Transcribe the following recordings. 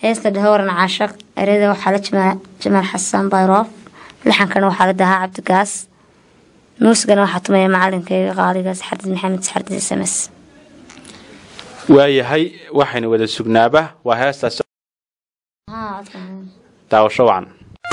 heesta dhahowaran caashaq ereyada waxaa la jimaa jamaal xasan bayroof laxankana waxaa la dahaa cabdigaas muusigana waxaa tumaya macalinkayga qaaligaas xardid maxamed xardid sms waayahay waxaynu wada sugnaaba waa heestaas daawasho wacan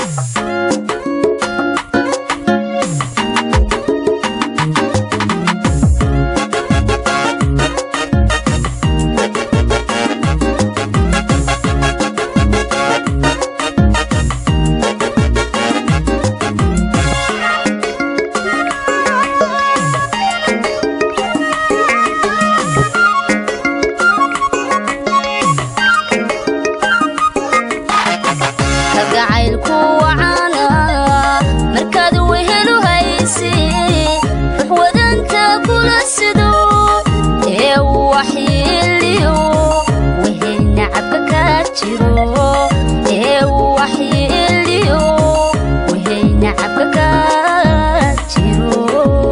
kalgacaylku wacaana markaad wehelu haysi rux wadanta kula sido ee waxyeeliyo weheyna cabka kaa jiro ee waxyeeliyo weheyna cabka kaa jiro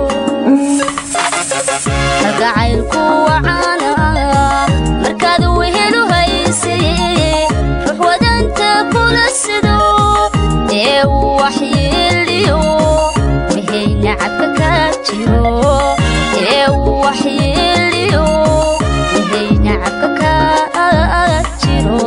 kalgacaylku wacaana markaad wehelu haysi rux wadanta kula sido ee waxyeeliyo weheyna cabka kaa jiro ee waxyeeliyo weheyna cabka kaa jiro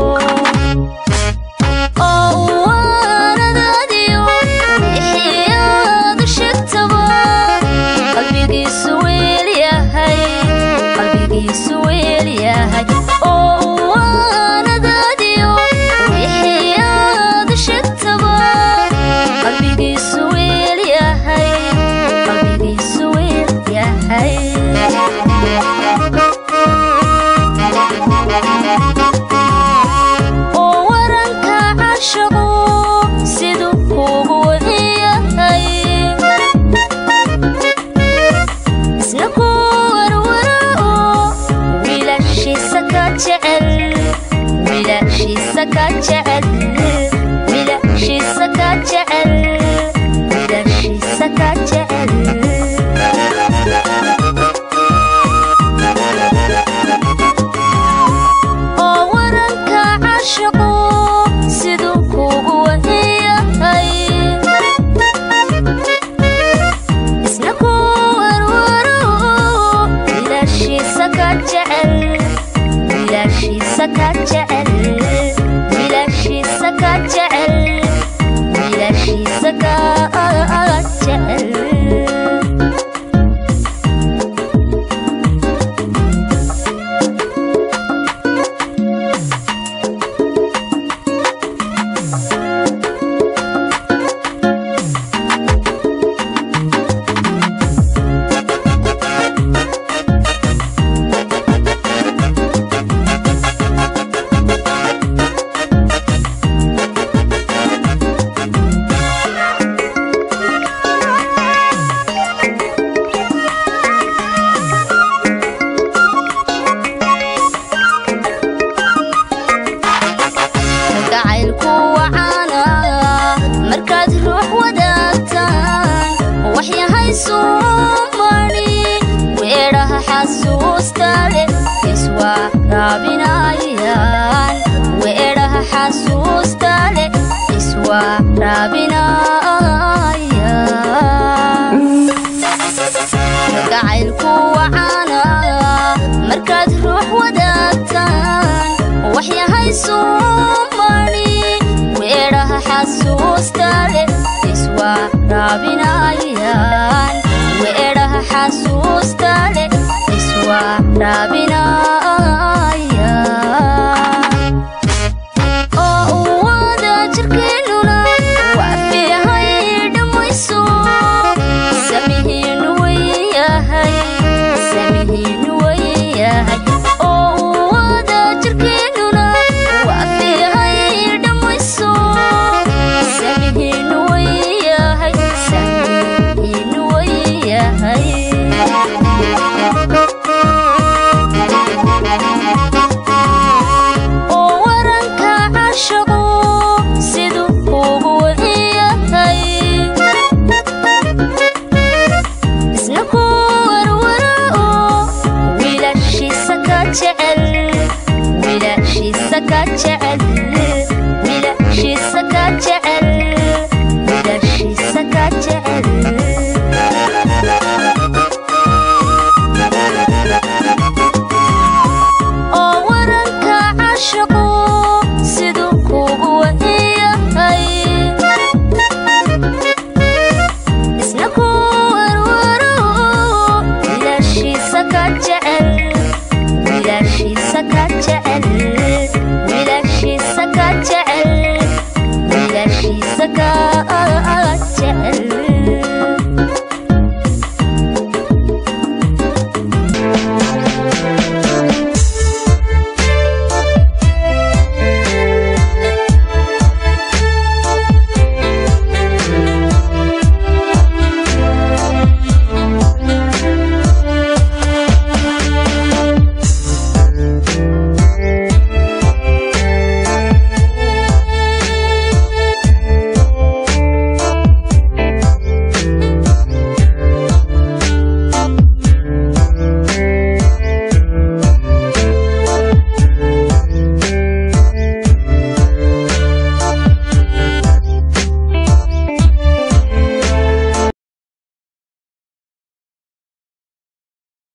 oo waanadaadiyo ixiyaadu sheegtaba qalbigiisu weel yahay qalbigiisu weel yahay oo waanadaadiyo ixiyaadu sheegtaba qalbigiisu weel yahay qalbigiisu weel yahay oo waranka cashaqo siduu kugu wadiyahay isna ku warwara oo wiilashiisa ka jecel wiilashiisa ka jecel wiilashiisa ka jecel wiilashiisa ka jecel oo waranka cashaqo siduu kugu wadiyahay isna ku warwaro wiilashiisa ka jecel wiilashiisa ka jecel wiilashiisa ka jecel wiilashiisa ka jecel kalgacaylku wacaana markaad ruux wadaagtaan waxyahay suumani weedhaha xasuusta leh iswaraabinayaan weedhaha xasuusta leh iswaraabinayaan kalgacaylku wacaana markaad ruux wadaagtaan waxyahay suumani weedhaha xasuusta leh iswaraabinayaan weedhaha xasuusta leh iswaraabinayaan